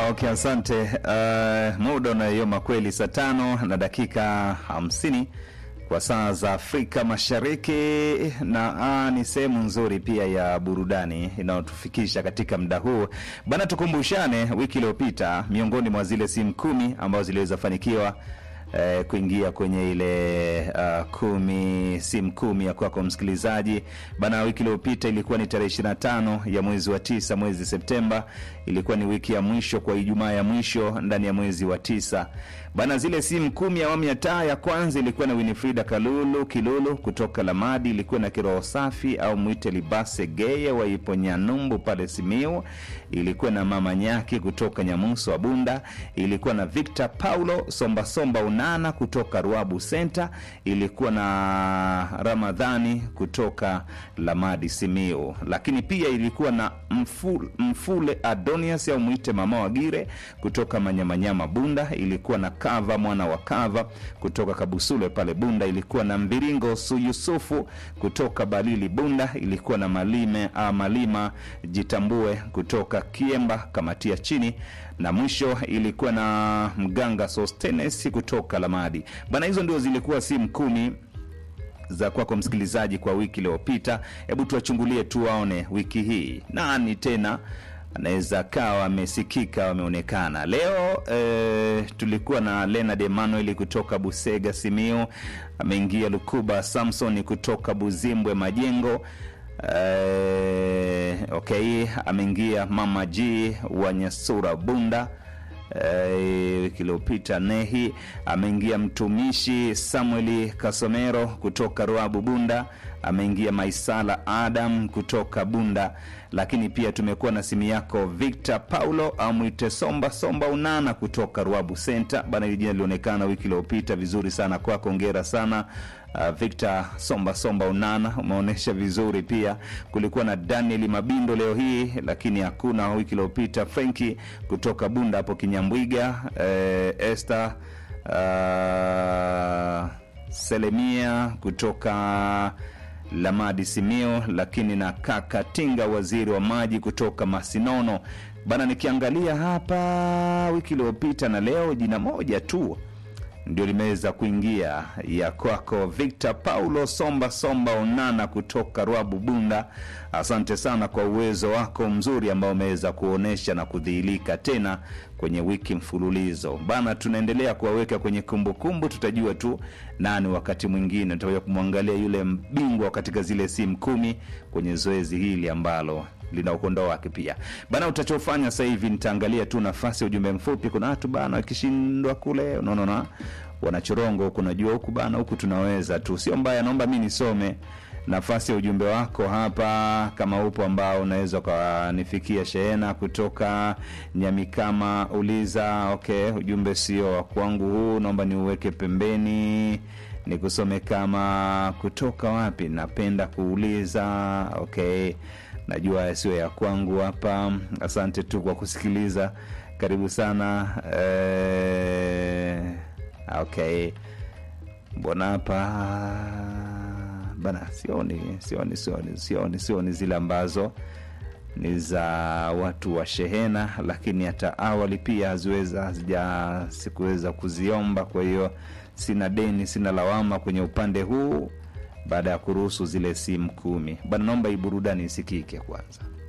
Okay, asante. Uh, muda unayoma kweli, saa tano na dakika hamsini kwa saa za Afrika Mashariki, na ah, ni sehemu nzuri pia ya burudani inayotufikisha katika muda huu bana. Tukumbushane, wiki iliyopita miongoni mwa zile simu kumi ambazo ziliweza fanikiwa eh, kuingia kwenye ile uh, kumi simu kumi ya kwako msikilizaji bana. Wiki iliyopita ilikuwa ni tarehe 25 ya mwezi wa tisa, mwezi Septemba. Ilikuwa ni wiki ya mwisho kwa Ijumaa ya mwisho ndani ya mwezi wa tisa bana. Zile simu kumi ya awamu ya taa ya kwanza ilikuwa na Winifrida Kalulu Kilulu kutoka Lamadi, ilikuwa na Kiroho Safi au mwite Libase Geye wa ipo Nyanumbu pale Simiu, ilikuwa na Mama Nyaki kutoka Nyamuso wa Bunda, ilikuwa na Victor Paulo Somba Somba Unana kutoka Ruabu Center, ilikuwa na Ramadhani kutoka Lamadi Simiu, lakini pia ilikuwa na Mfule, Mfule Adonias au mwite Mama Wagire kutoka Manyamanyama Bunda, ilikuwa na Kava mwana wa Kava kutoka Kabusule pale Bunda, ilikuwa na Mviringo Su Yusufu kutoka Balili Bunda, ilikuwa na Malime a Malima Jitambue kutoka Kiemba Kamatia chini, na mwisho ilikuwa na Mganga Sostenes kutoka Lamadi bana. Hizo ndio zilikuwa simu kumi za kwako msikilizaji kwa wiki iliyopita. Hebu tuwachungulie tuwaone wiki hii nani tena anaweza kawa amesikika wameonekana leo. E, tulikuwa na Leonard Emmanuel kutoka Busega Simiu, ameingia Lukuba Samson kutoka Buzimbwe Majengo. E, okay, ameingia Mama G wa Nyasura Bunda wiki iliyopita Nehi ameingia mtumishi Samueli Kasomero kutoka Ruabu Bunda, ameingia Maisala Adam kutoka Bunda, lakini pia tumekuwa na simu yako Victor Paulo amwite Somba Somba Unana kutoka Ruabu Center bana. Hili jina lilionekana wiki iliyopita vizuri sana kwako, ongera sana. Uh, Victor Somba Somba Unana umeonyesha vizuri pia. Kulikuwa na Daniel Mabindo leo hii, lakini hakuna wiki iliyopita. Frenki kutoka Bunda hapo Kinyambwiga, eh, Esther uh, Selemia kutoka Lamadi Simio, lakini na kaka Tinga waziri wa maji kutoka Masinono bana. Nikiangalia hapa wiki iliyopita na leo jina moja tu ndio limeweza kuingia ya kwako Victor Paulo Somba Somba Onana kutoka Rwabu Bunda. Asante sana kwa uwezo wako mzuri ambao umeweza kuonyesha na kudhihirika tena kwenye wiki mfululizo bana. Tunaendelea kuwaweka kwenye kumbukumbu, tutajua tu nani wakati mwingine tutakuja kumwangalia yule bingwa katika zile simu kumi kwenye zoezi hili ambalo lina ukondo wake pia bana. Utachofanya sasa hivi nitaangalia tu nafasi ya ujumbe mfupi. Kuna watu bana wakishindwa kule, unaona wanachorongo huku, najua huku bana, huku tunaweza tu, sio mbaya. Naomba mi nisome nafasi ya ujumbe wako hapa, kama upo ambao unaweza ukanifikia. Shehena kutoka Nyamikama uliza, okay, ujumbe sio wa kwangu huu, naomba niuweke pembeni nikusome. Kama kutoka wapi, napenda kuuliza, okay najua sio ya kwangu hapa. Asante tu kwa kusikiliza, karibu sana eh, okay. Mbona hapa bana, sioni sioni sioni sioni sioni zile ambazo ni za watu wa shehena, lakini hata awali pia haziweza hazija sikuweza kuziomba. Kwa hiyo sina deni, sina lawama kwenye upande huu baada ya kuruhusu zile simu kumi bana, naomba hii burudani isikike kwanza.